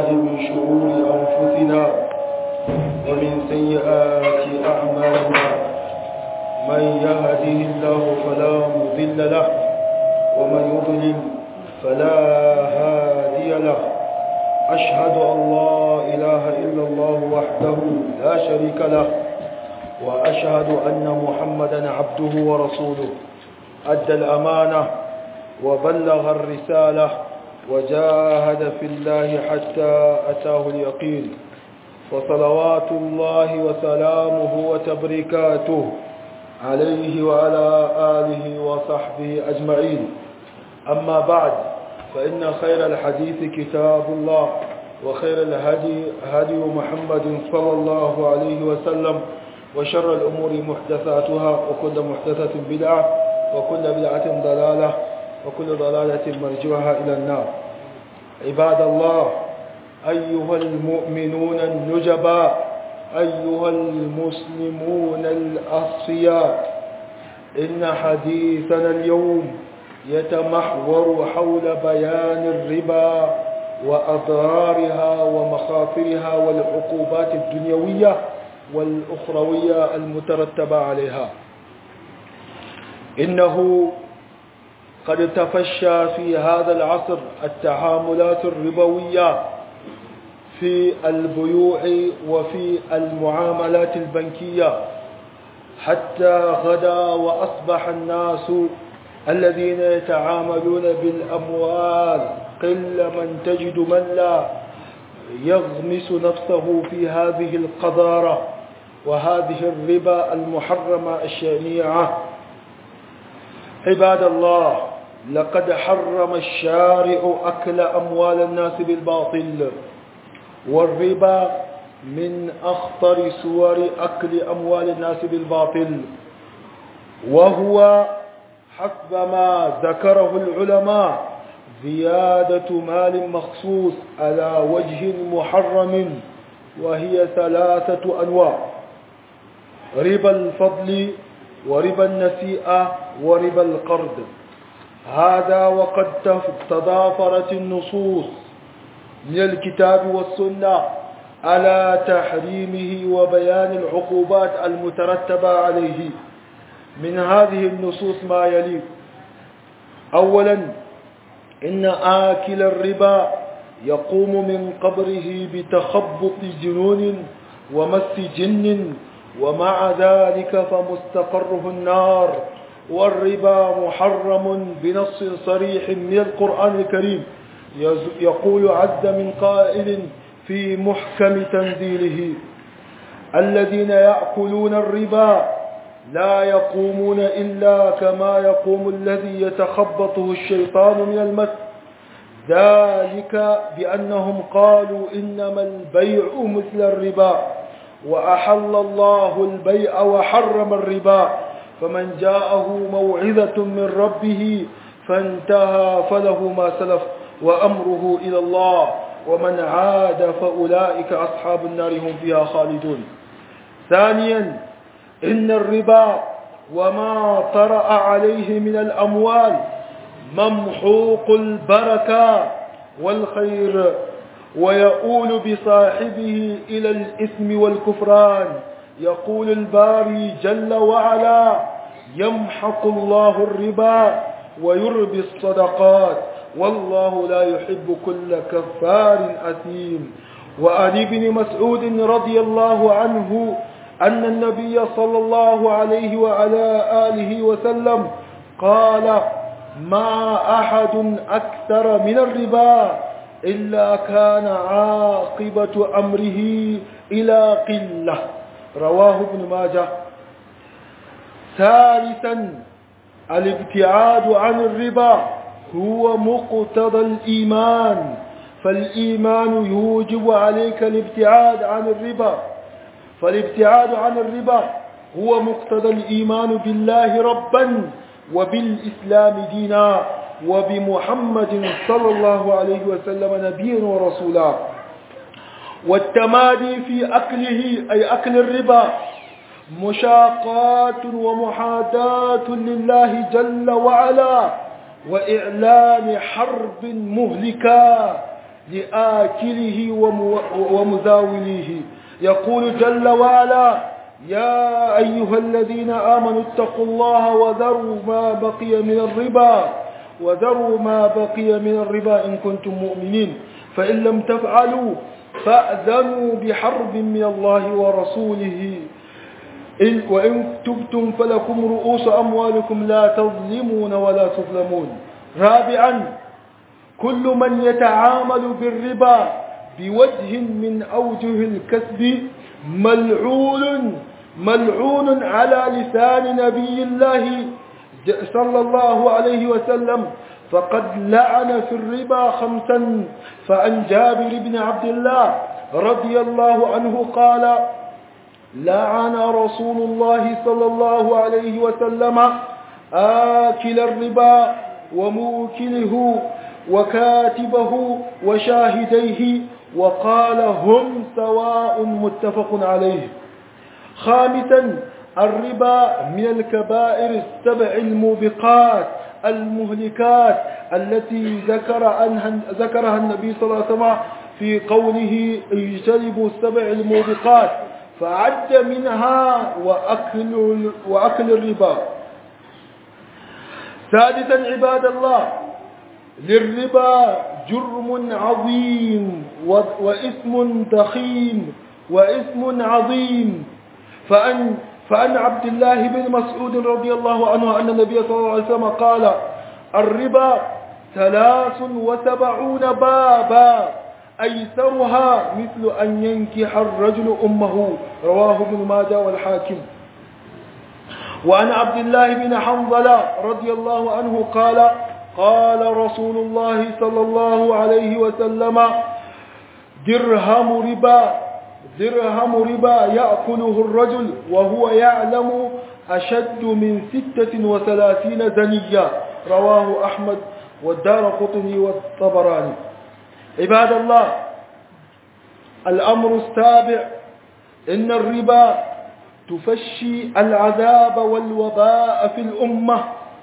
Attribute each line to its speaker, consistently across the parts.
Speaker 1: بالله من شرور أنفسنا ومن سيئات أعمالنا من يهده الله فلا مضل له ومن يضلل فلا هادي له أشهد أن لا إله إلا الله وحده لا شريك له وأشهد أن محمدا عبده ورسوله أدى الأمانة وبلغ الرسالة وجاهد في الله حتى أتاه اليقين فصلوات الله وسلامه وتبريكاته عليه وعلى آله وصحبه أجمعين أما بعد فإن خير الحديث كتاب الله وخير الهدي هدي محمد صلى الله عليه وسلم وشر الأمور محدثاتها وكل محدثة بدعة وكل بدعة ضلالة وكل ضلالة مرجوها إلى النار عباد الله أيها المؤمنون النجباء أيها المسلمون الأصفياء إن حديثنا اليوم يتمحور حول بيان الربا وأضرارها ومخاطرها والعقوبات الدنيوية والأخروية المترتبة عليها إنه قد تفشى في هذا العصر التعاملات الربوية في البيوع وفي المعاملات البنكية حتى غدا وأصبح الناس الذين يتعاملون بالأموال قل من تجد من لا يغمس نفسه في هذه القذارة وهذه الربا المحرمة الشنيعة عباد الله لقد حرم الشارع أكل أموال الناس بالباطل والربا من أخطر صور أكل أموال الناس بالباطل وهو حسب ما ذكره العلماء زيادة مال مخصوص على وجه محرم وهي ثلاثة أنواع ربا الفضل وربا النسيئة وربا القرض هذا وقد تضافرت النصوص من الكتاب والسنة على تحريمه وبيان العقوبات المترتبة عليه من هذه النصوص ما يلي أولا إن آكل الربا يقوم من قبره بتخبط جنون ومس جن ومع ذلك فمستقره النار والربا محرم بنص صريح من القرآن الكريم يقول عز من قائل في محكم تنزيله الذين يأكلون الربا لا يقومون إلا كما يقوم الذي يتخبطه الشيطان من المس ذلك بأنهم قالوا إنما البيع مثل الربا وأحل الله البيع وحرم الربا فمن جاءه موعظة من ربه فانتهى فله ما سلف وأمره إلى الله ومن عاد فأولئك أصحاب النار هم فيها خالدون ثانيا إن الربا وما طرأ عليه من الأموال ممحوق البركة والخير ويؤول بصاحبه إلى الإثم والكفران يقول الباري جل وعلا يمحق الله الربا ويربي الصدقات والله لا يحب كل كفار أثيم وعن ابن مسعود رضي الله عنه أن النبي صلى الله عليه وعلى آله وسلم قال ما أحد أكثر من الربا إلا كان عاقبة أمره إلى قلة رواه ابن ماجه ثالثا الابتعاد عن الربا هو مقتضى الإيمان فالإيمان يوجب عليك الابتعاد عن الربا فالابتعاد عن الربا هو مقتضى الإيمان بالله ربا وبالإسلام دينا وبمحمد صلى الله عليه وسلم نبيا ورسولا والتمادي في أكله أي أكل الربا مشاقات ومحاداة لله جل وعلا وإعلان حرب مهلكة لآكله ومزاوله يقول جل وعلا يا أيها الذين آمنوا اتقوا الله وذروا ما بقي من الربا وذروا ما بقي من الربا إن كنتم مؤمنين فإن لم تفعلوا فأذنوا بحرب من الله ورسوله إن وإن تبتم فلكم رؤوس أموالكم لا تظلمون ولا تظلمون رابعا كل من يتعامل بالربا بوجه من أوجه الكسب ملعون ملعون على لسان نبي الله صلى الله عليه وسلم فقد لعن في الربا خمسا فعن جابر بن عبد الله رضي الله عنه قال لعن رسول الله صلى الله عليه وسلم آكل الربا وموكله وكاتبه وشاهديه وقال هم سواء متفق عليه خامسا الربا من الكبائر السبع الموبقات المهلكات التي ذكر عنها ذكرها النبي صلى الله عليه وسلم في قوله اجتنبوا السبع الموبقات فعد منها وأكل, وأكل الربا سادسا عباد الله للربا جرم عظيم وإثم ضخيم وإثم عظيم فأن فأن عبد الله بن مسعود رضي الله عنه أن النبي صلى الله عليه وسلم قال الربا ثلاث وسبعون بابا أيسرها مثل أن ينكح الرجل أمه رواه ابن ماجه والحاكم وعن عبد الله بن حنظلة رضي الله عنه قال قال رسول الله صلى الله عليه وسلم درهم ربا درهم ربا يأكله الرجل وهو يعلم أشد من ستة وثلاثين زنيا رواه أحمد والدار قطني والطبراني عباد الله الأمر السابع إن الربا تفشي العذاب والوباء في الأمة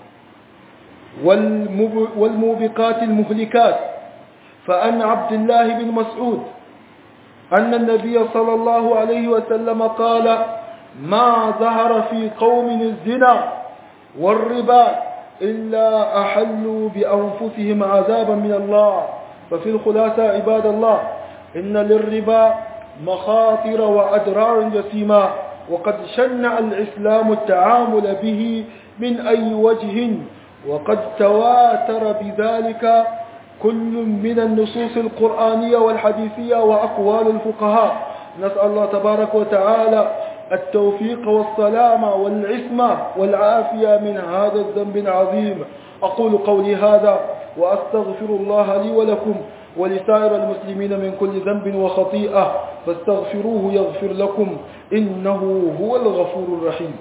Speaker 1: والموبقات المهلكات فأن عبد الله بن مسعود أن النبي صلى الله عليه وسلم قال ما ظهر في قوم الزنا والربا إلا أحلوا بأنفسهم عذابا من الله ففي الخلاصة عباد الله إن للربا مخاطر وأدرار جسيمة وقد شنع الإسلام التعامل به من أي وجه وقد تواتر بذلك كل من النصوص القرآنية والحديثية وأقوال الفقهاء نسأل الله تبارك وتعالى التوفيق والسلامة والعصمة والعافية من هذا الذنب العظيم أقول قولي هذا وأستغفر الله لي ولكم ولسائر المسلمين من كل ذنب وخطيئة فاستغفروه يغفر لكم إنه هو الغفور الرحيم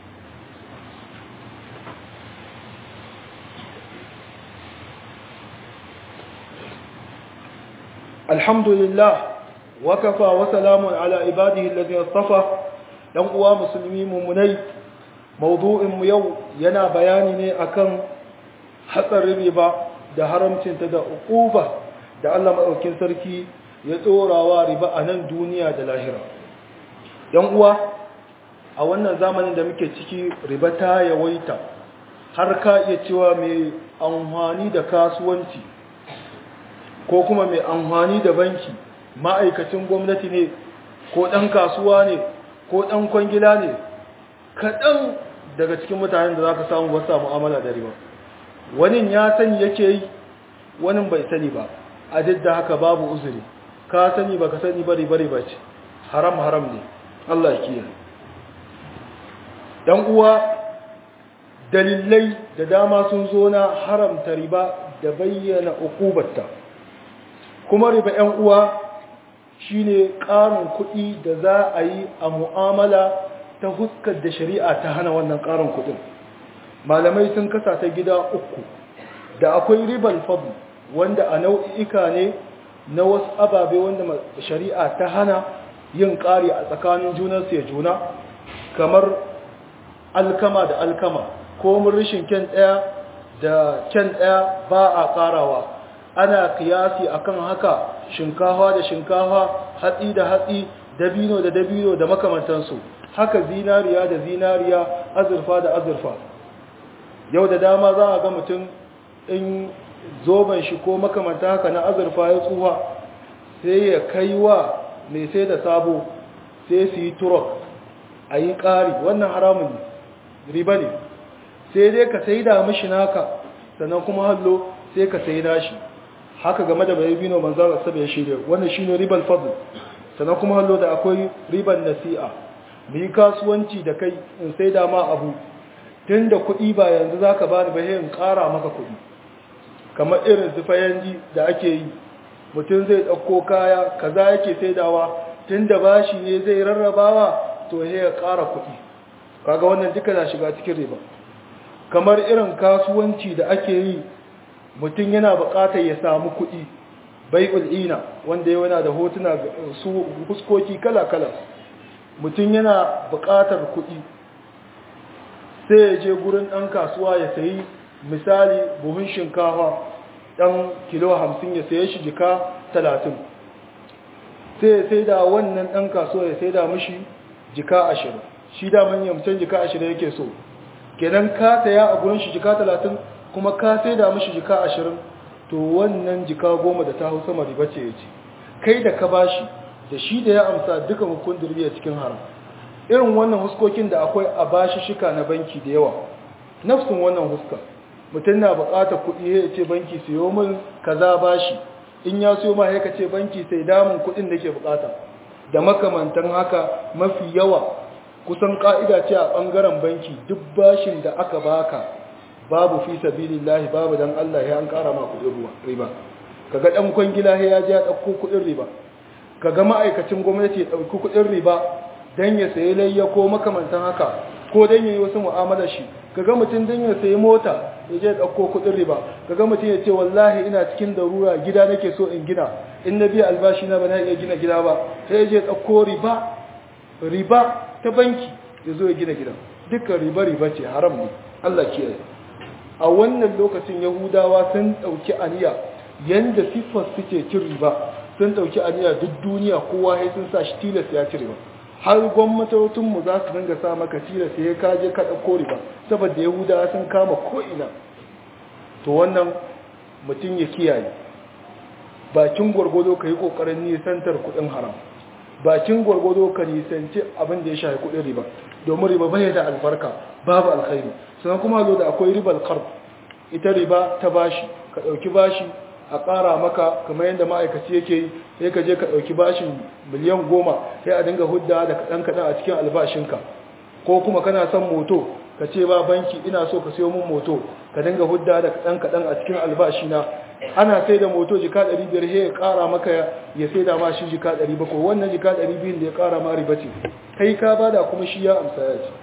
Speaker 1: الحمد لله وكفى وسلام على عباده الذين اصطفى dan uwa musulmi mummunai mawdu'in mu yau yana bayani ne akan hatsarin riba da haramcinta da uquba da Allah madaukin sarki ya tsorawa riba a nan duniya da lahira yan uwa a wannan zamanin da muke ciki riba ta yawaita har ka iya cewa mai amfani da kasuwanci ko kuma mai amfani da banki ma'aikacin gwamnati ne ko ɗan kasuwa ne ko ɗan kwangila ne kaɗan daga cikin mutanen da za ka samu wasu mu'amala da riba wani ya sani yake yi wani bai sani ba a duk da haka babu uzuri ka sani ba ka sani bari bari ba ce haram haram ne Allah ya kiyaye dan uwa dalilai da dama sun zo na haramta riba da bayyana ukubarta kuma riba ‘yan uwa shine ƙarin kuɗi da za a yi a mu'amala ta huskar da shari'a ta hana wannan ƙarin kuɗin malamai sun kasa ta gida uku da akwai ribar fadl wanda a nau'ika ne na wasu ababe wanda shari'a ta hana yin ƙari a tsakanin junansu ya juna kamar alkama da alkama ko mun rishin kyan ɗaya da kyan ɗaya ba a ƙarawa ana kiyasi akan haka shinkafa da shinkafa hatsi da hatsi dabino da dabino da makamantansu haka zinariya da zinariya azurfa da azurfa yau da dama za a ga mutum in zoben shi ko makamanta haka na azurfa ya tsuha sai ya kai wa mai sai da sabo sai su yi turok a yi ƙari wannan haramun riba ne sai dai ka sai da mashi naka sannan kuma hallo sai ka sai nashi haka game da bai bino manzan asabe ya shirya wannan shine ribar fadl sannan kuma hallo da akwai ribar nasi'a mu yi kasuwanci da kai in sai da ma abu tun da kuɗi ba yanzu za ka bani ba in ƙara maka kuɗi kamar irin zufayanji da ake yi mutum zai ɗauko kaya kaza yake saidawa tun da bashi ne zai rarrabawa to ya ƙara kuɗi kaga wannan duka na shiga cikin riba kamar irin kasuwanci da ake yi mutum yana buƙatar ya samu kuɗi bai'ul ina wanda yana da hotuna su huskoki kala-kala mutum yana buƙatar kuɗi sai ya je gurin ɗan kasuwa ya sayi misali buhun shinkafa ɗan kilo hamsin ya saye shi jika talatin sai ya sai da wannan ɗan kasuwa ya sai da mashi jika ashirin shi da manyan jika ashirin yake so kenan ka saya a gurin shi jika talatin kuma ka sai da mashi jika ashirin to wannan jika goma da ta hau sama riba ce ya ce kai da ka bashi da shi da ya amsa duka hukun durbiya cikin haram irin wannan huskokin da akwai a bashi shika na banki da yawa nafsin wannan huska mutum na bukatar kuɗi ya ce banki siyo min kaza bashi in ya siyo ma ya ce banki sai damun kuɗin da ke bukata da makamantan haka mafi yawa kusan ka'ida ce a ɓangaren banki duk bashin da aka baka babu fi sabilillahi babu dan Allah ya an ƙara ma kuɗin riba kaga ɗan kwangila ya je ya ɗauko kuɗin riba kaga ma'aikacin gwamnati ya ɗauki kuɗin riba dan ya sayi layya ko makamantan haka ko dan ya yi wasu mu'amalar shi kaga mutum dan ya sayi mota ya je ɗauko kuɗin riba kaga mutum ya ce wallahi ina cikin darura gida nake so in gina in na biya albashi na ba na iya gina gida ba sai ya je ɗauko riba riba ta banki ya zo ya gina gida dukkan riba riba ce haram ne Allah kiyaye a wannan lokacin yahudawa sun ɗauki aniya yanda siffar suke cin riba sun ɗauki aniya duk duniya kowa ya sun sa shi tilas ya ci riba har gwamnatocinmu za su dinga sa maka tilas ya kaje ka ɗauko riba saboda yahudawa sun kama ko'ina to wannan mutum ya kiyaye bakin gwargwado ka yi ƙoƙarin nisantar kuɗin haram bakin gwargwado ka nisanci abin da ya shafi kuɗin riba domin riba bai da albarka babu alkhairi sannan kuma zo da akwai ribar karb ita riba ta bashi ka ɗauki bashi a ƙara maka kamar yadda ma'aikaci yake yi sai ka je ka ɗauki bashin miliyan goma sai a dinga hudda da kaɗan kaɗan a cikin albashinka ko kuma kana son moto ka ce ba banki ina so ka siyo min moto ka dinga hudda da kaɗan kaɗan a cikin albashina ana sai da moto jika 500 sai ya ƙara maka ya sai da ma shi jika 700 wannan jika 200 da ya ƙara ma riba ce kai ka bada kuma shi ya amsa ya ce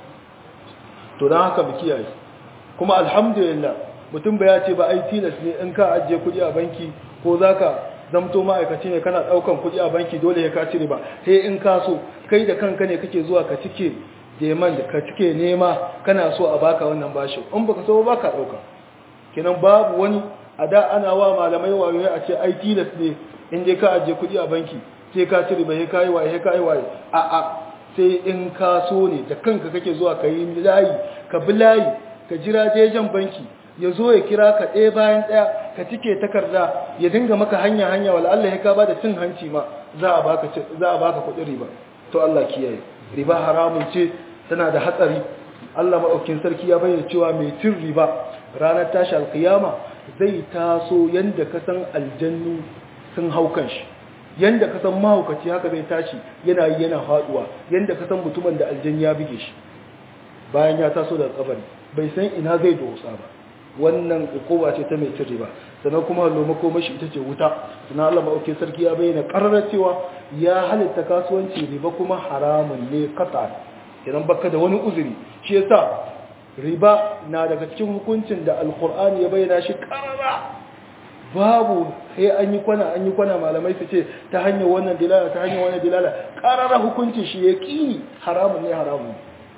Speaker 1: to don haka mu kiyaye kuma alhamdulillah mutum ba ya ce ba ai tilas ne in ka ajiye kuɗi a banki ko za ka zamto ma'aikaci ne kana ɗaukan kuɗi a banki dole ya ka cire ba sai in ka so kai da kanka ne kake zuwa ka cike deman da ka cike nema kana so a baka wannan bashi in baka so ba ka ɗauka kenan babu wani a da ana wa malamai wayoyi a ce ai tilas ne in dai ka ajiye kuɗi a banki sai ka cire ba sai ka yi waye sai ka yi waye a a sai in ka so ne da kanka kake zuwa ka yi layi ka bi layi ka jira jejen banki ya zo ya kira ka ɗaya bayan ɗaya ka cike takarda ya dinga maka hanya hanya wala Allah ya ka ba da cin hanci ma za a baka za a baka kuɗin riba to Allah kiyaye riba haramun ce tana da hatsari Allah maɗaukin sarki ya bayyana cewa mai cin riba ranar tashi alkiyama zai taso yanda ka san aljannu sun hau kanshi yanda ka san mahaukaci haka zai tashi yana yi yana faduwa yanda ka san mutumin da aljan ya buge shi bayan ya taso daga kabari bai san ina zai dosa ba wannan hukuma ce ta mai cin riba sannan kuma loma mashi ita ce wuta sannan Allah maɗaukin sarki ya bayyana ƙararra cewa ya halitta kasuwanci riba kuma haramun ne kasa idan baka da wani uzuri shi yasa riba na daga cikin hukuncin da alkur'ani ya bayyana shi karara babu sai an yi kwana an yi kwana malamai su ce ta hanyar wannan dilala ta hanyar wannan dilala karara hukuncin shi ya kini haramun ne haramun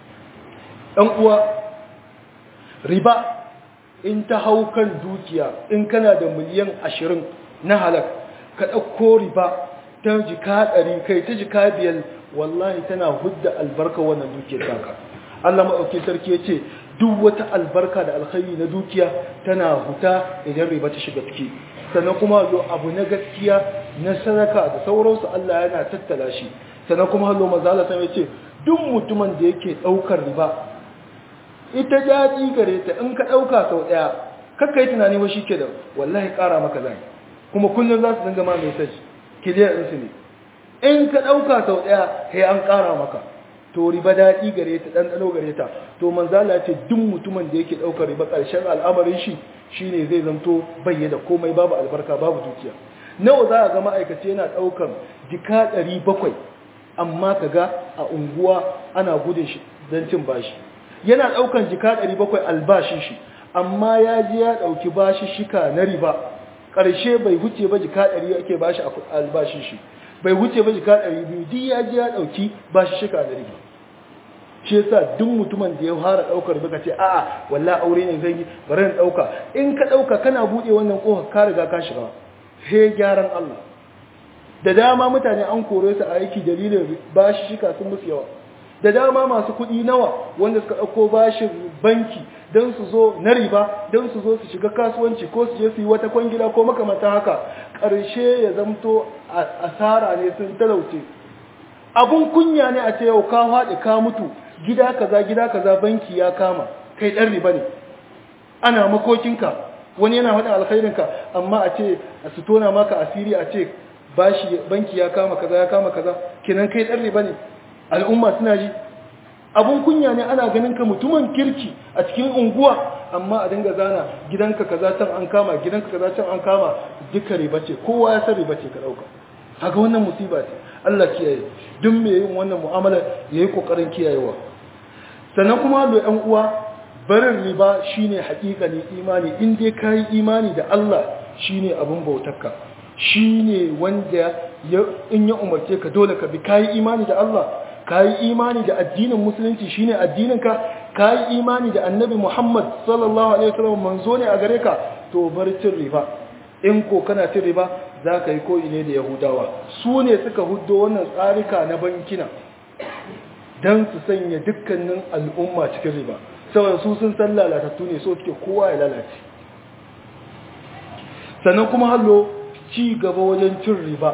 Speaker 1: ɗan uwa riba in ta hau kan dukiya in kana da miliyan ashirin na halak ka ɗauko riba ta jika ɗari kai ta jika biyar wallahi tana hudda albarka wannan dukiyar taka Allah maɗauki sarki ya ce duk wata albarka da alkhairi na dukiya tana huta idan riba ta shiga ciki sannan kuma zo abu na gaskiya na sadaka da sauransu Allah yana tattala shi sannan kuma hallo mazala sai ya ce duk mutumin da yake ɗaukar riba ita daɗi gare ta in ka ɗauka sau ɗaya kakka yi tunani wa shi ke da wallahi ƙara maka zai kuma kullum za su dinga ma mai sashi kiliyar ɗinsu ne in ka ɗauka sau ɗaya sai an ƙara maka to riba daɗi gare ta ɗanɗano gare ta to manzala ce duk mutumin da yake ɗaukar riba ƙarshen al'amarin shi shine zai zanto bayyana komai babu albarka babu dukiya nawa za a ga ma'aikaci yana ɗaukar jika ɗari bakwai amma ka ga a unguwa ana gudun shi don cin bashi yana ɗaukan jika ɗari bakwai albashin shi amma ya je ya ɗauki bashi shika na riba ƙarshe bai huce ba jika ɗari ake bashi a albashin shi bai huce ba jika ɗari biyu duk ya je ya ɗauki bashi shika na riba shi yasa duk mutumin da ya fara ɗaukar riba ka ce a'a walla aure ne zai yi bari in ɗauka in ka ɗauka kana buɗe wannan ƙofar ka riga ka shiga he gyaran Allah da dama mutane an kore su a aiki dalilin bashi shika sun musu yawa da dama masu kuɗi nawa wanda suka ɗauko bashin banki don su zo na riba don su zo su shiga kasuwanci ko su je su yi wata kwangila ko makamata haka ƙarshe ya zamto asara ne sun talauce abun kunya ne a ce yau ka haɗe ka mutu gida kaza gida kaza banki ya kama kai ɗan riba ne ana makokinka wani yana faɗin alkhairinka amma a ce a su tona maka asiri a ce bashi banki ya kama kaza ya kama kaza kenan kai ɗan riba ne al'umma suna ji abun kunya ne ana ganin ka mutumin kirki a cikin unguwa amma a dinga zana gidanka kaza can an kama gidanka kaza can an kama duka riba ce kowa ya san riba ce ka dauka haka wannan musiba ce Allah kiyaye duk mai yin wannan mu'amala yayi kokarin kiyayewa sannan kuma da ƴan uwa barin riba shine haƙiƙanin imani in dai kai imani da Allah shine abun bautarka shine wanda in ya umarce ka dole ka bi kai imani da Allah kayi imani da addinin musulunci shine addininka kayi imani da annabi Muhammad sallallahu alaihi wasallam manzo ne a gare ka to bar cin riba in ko kana cin riba zaka yi koyi ne da yahudawa su ne suka huddo wannan tsarika na bankina dan su sanya dukkanin al'umma cikin riba saboda su sun san lalatattu ne so suke kowa ya lalace sannan kuma hallo ci gaba wajen cin riba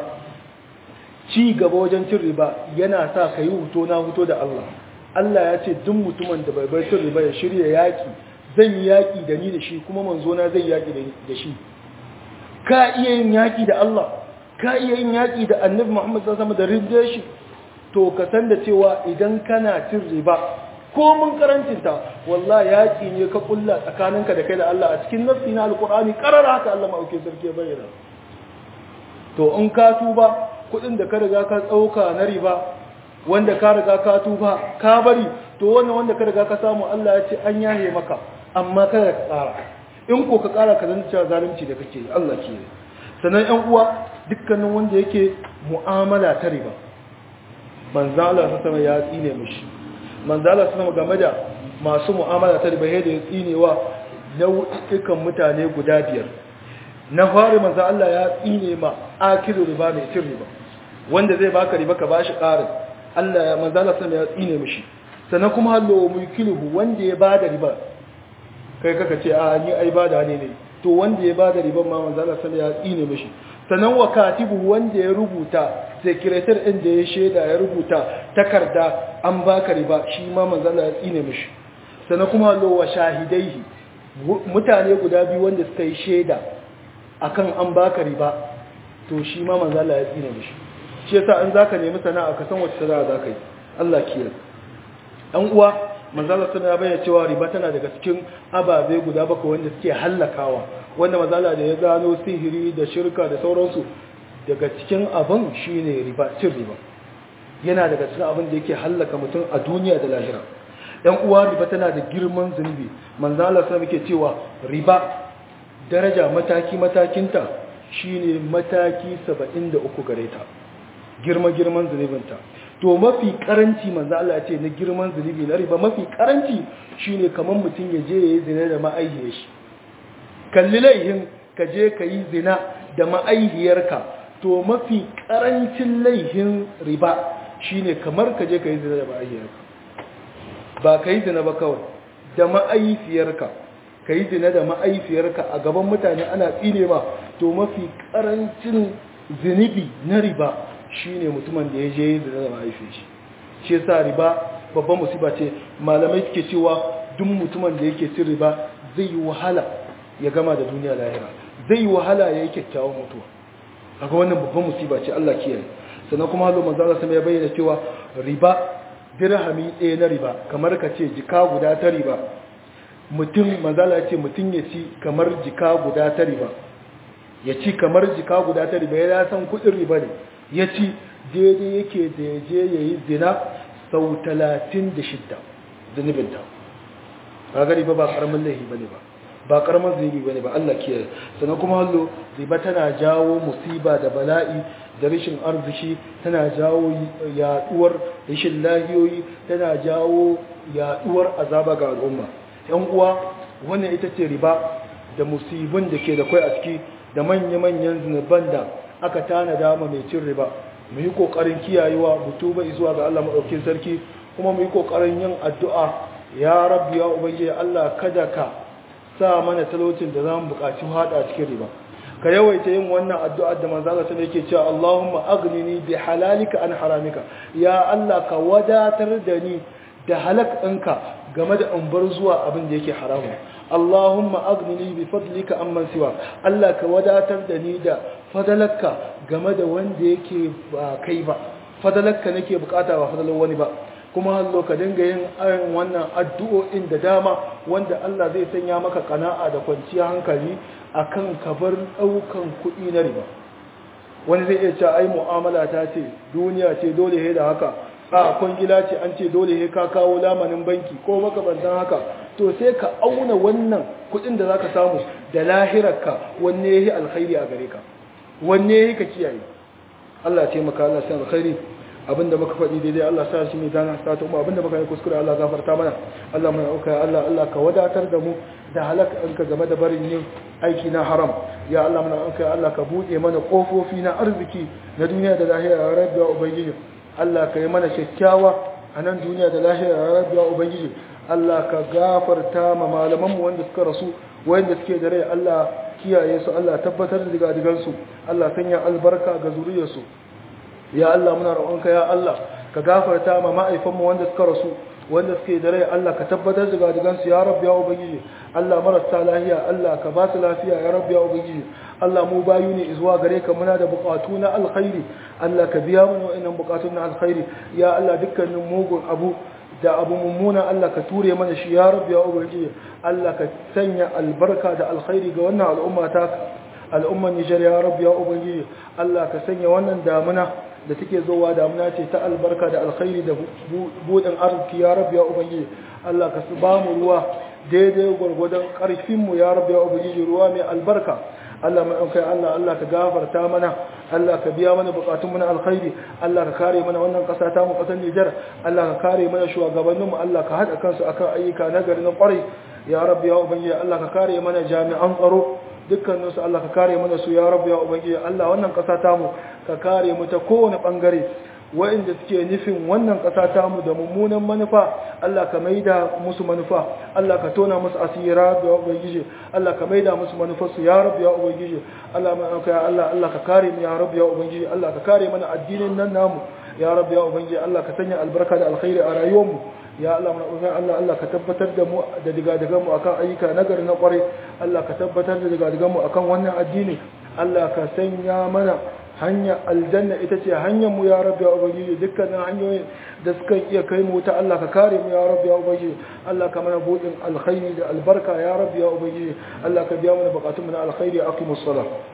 Speaker 1: ci gaba wajen cin riba yana sa ka yi huto na huto da Allah Allah ya ce duk mutumin da bai bar cin riba ya shirya yaki zan yi yaki da ni da shi kuma manzo na zai yaki da shi ka iya yin yaki da Allah ka iya yin yaki da Annabi Muhammad sallallahu alaihi wasallam da rinje shi to ka san da cewa idan kana cin riba ko mun karancinta wallahi yaki ne ka kulla tsakaninka da kai da Allah a cikin nafsi na alqur'ani karara haka Allah ma'auke sarki bayyana to in ka tuba kudin da ka riga ka tsauka na riba wanda ka riga ka tuba ka bari to wannan wanda ka riga ka samu Allah ya ce an yahe maka amma kada ka tsara in ko ka tsara ka zanta zalunci da kake yi Allah ke sannan ƴan uwa dukkanin wanda yake mu'amala ta riba manzo Allah sama ya tsine mishi manzo Allah sama game da masu mu'amala ta riba yadda ya tsinewa nau'ikan mutane guda biyar na fari manzo Allah ya tsine ma akiru riba mai cin riba wanda zai baka riba ka bashi ƙarin Allah ya manzo Allah sai ya tsine mishi sannan kuma hallo mulkiluhu wanda ya bada riba kai kaka ce a ni ai bada ne ne to wanda ya bada riban ma manzo Allah sai ya tsine mishi sannan wa katibu wanda ya rubuta secretary din da ya sheda ya rubuta takarda an baka riba shi ma manzo Allah ya tsine mishi sannan kuma hallo wa shahidaihi mutane guda biyu wanda suka yi sheda akan an baka riba to shi ma manzo Allah ya tsine mishi shi yasa in zaka nemi sana'a ka san wace sana'a zaka yi Allah kiyar dan uwa manzo Allah ya bayyana cewa riba tana daga cikin ababe guda bakwai wanda suke hallakawa wanda manzo Allah da ya gano sihiri da shirka da sauransu daga cikin abin shine riba cin riba yana daga cikin abin da yake hallaka mutum a duniya da lahira dan uwa riba tana da girman zunubi manzo Allah sai muke cewa riba daraja mataki-matakinta shi ne mataki 73 gare ta girma-girman zunubinta to mafi karanci manzo Allah ce na girman zunubi na riba mafi karanci shi ne kamar mutum ya je ya yi zina da ma'aihiyar shi kalli laihin ka je ka yi zina da ma'aihiyarka to mafi karancin laihin riba shine kamar ka je ka yi zina da ma'aihiyarka ba ka yi zina ba kawai da ma'aihiyarka ka yi zina da ma'aihiyarka a gaban mutane ana tsine ma to mafi karancin zunubi na riba shine mutumin da ya je yi zina da ma'aihiyar shi shi yasa riba babban musiba ce malamai suke cewa duk mutumin da yake cin riba zai yi wahala ya gama da duniya lahira zai yi wahala ya yi kyakkyawan mutuwa aga wannan babban musiba ce Allah kiyaye sannan kuma hazo manzo Allah ya bayyana cewa riba dirhami ɗaya na riba kamar ka ce jika guda ta riba mutum manzo Allah ya ce mutum ya ci kamar jika guda ta riba ya ci kamar jika guda ta riba ya san kudin riba ne ya ci daidai yake da ya je ya yi zina sau talatin da shidda zunubinta ba gari ba ba karamin laifi ba ne ba ba karamin zunubi ba ne ba Allah kiyaye sannan kuma hallo riba tana jawo musiba da bala'i da rashin arziki tana jawo yaduwar rashin lahiyoyi tana jawo yaduwar azaba ga al'umma yan uwa wannan ita ce riba da musibin da ke da kai a ciki da manya-manyan zunuban da aka tanada ma mai cin riba mu yi kokarin kiyayewa mu tuba zuwa ga Allah madaukakin sarki kuma mu yi kokarin yin addu'a ya rabbi ya ubangiji Allah kada ka sa mana talaucin da zamu buƙaci hada cikin riba ka yawaita yin wannan addu'a da manzo Allah sai yake cewa Allahumma aghnini bi halalika an haramika ya Allah ka wadatar da ni da halak ɗinka game da in bar zuwa abin da yake haramu Allahumma aghnini bi fadlika amman siwa Allah ka wadatar da ni da fadalarka game da wanda yake ba kai ba fadalarka nake bukata ba fadalar wani ba kuma hallo ka dinga yin ayin wannan addu'o'in da dama wanda Allah zai sanya maka kana'a da kwanciyar hankali akan kabar daukan kuɗi na riba wani zai iya cewa ai mu'amala ta ce duniya ce dole he da haka a kwangila ce an ce dole he ka kawo lamanin banki ko makabantan haka to sai ka auna wannan kuɗin da zaka samu da lahirarka wanne yayi alkhairi a gare ka wanne yayi ka kiyaye Allah ya taimaka Allah ya alkhairi abinda muka faɗi daidai Allah sa shi ne dana sa ta mu abinda muka yi kuskure Allah gafarta mana Allah mai auka Allah Allah ka wadatar da mu da halaka ka game da barin yin aiki na haram ya Allah muna auka Allah ka bude mana kofofi na arziki na duniya da lahira ya rabbi ya ubangiji Allah ka yi mana kyakkyawa a nan duniya da lahira ya rabbi ya ubangiji Allah ka gafarta ma malaman mu wanda suka rasu wanda suke da rai Allah kiyaye su Allah tabbatar da digadigansu Allah sanya albarka ga zuriyarsu ya Allah muna roƙonka ya Allah ka gafarta ma ma'aifanmu wanda suka rasu wanda suke da rai Allah ka tabbatar da gadigan su ya rabbi ya ubangiji Allah marasa lafiya Allah ka ba su lafiya ya rabbi ya ubangiji Allah mu bayu ne zuwa gare ka muna da buƙatu na alkhairi Allah ka biya mana wa'annan buƙatun na alkhairi ya Allah dukkanin mugun abu da abu mummuna Allah ka ture mana shi ya rabbi ya ubangiji Allah ka sanya albarka da alkhairi ga wannan al'umma ta al'umman Nijar ya rabbi ya ubangiji Allah ka sanya wannan damuna da take zowa damuna ce ta albarka da alkhairi da budin arziki ya rabbi ya ubangiji Allah ka ba mu ruwa daidai gwargwadon karfin mu ya rabbi ya ubangiji ruwa mai albarka Allah mai ɗaukai Allah Allah ka gafarta mana Allah ka biya mana bukatun mu na alkhairi Allah ka kare mana wannan ƙasa ta mu ƙasar Nijar Allah ka kare mana shugabannin mu Allah ka haɗa kansu akan ayyuka na gari na ƙwarai ya rabbi ya ubangiji Allah ka kare mana jami'an tsaro dukkaninsu Allah ka kare mana su ya rabu ya ubangiji Allah wannan ƙasa tamu ka kare mu ta kowane ɓangare wa'inda suke nufin wannan ƙasa tamu da mummunan manufa Allah ka maida musu manufa Allah ka tona musu asira ya ubangiji Allah ka maida musu manufarsu ya rabu ya ubangiji Allah mai ya Allah Allah ka kare mu ya rabu ya ubangiji Allah ka kare mana addinin nan namu ya rabu ya ubangiji Allah ka sanya albarka da alkhairi a rayuwarmu ya Allah muna ƙoƙarin Allah Allah ka tabbatar da mu da digadigan mu akan ayyuka nagari na ƙwarai Allah ka tabbatar da digadigan mu akan wannan addini Allah ka sanya mana hanya aljanna ita ce hanyar mu ya rabbi ya ubangiji dukkanin hanyoyin da suka iya kai mu ta Allah ka kare mu ya rabbi ya ubangiji Allah ka mana buɗin alkhairi da albarka ya rabbi ya ubangiji Allah ka biya mana bukatun mu na alkhairi aqimus salat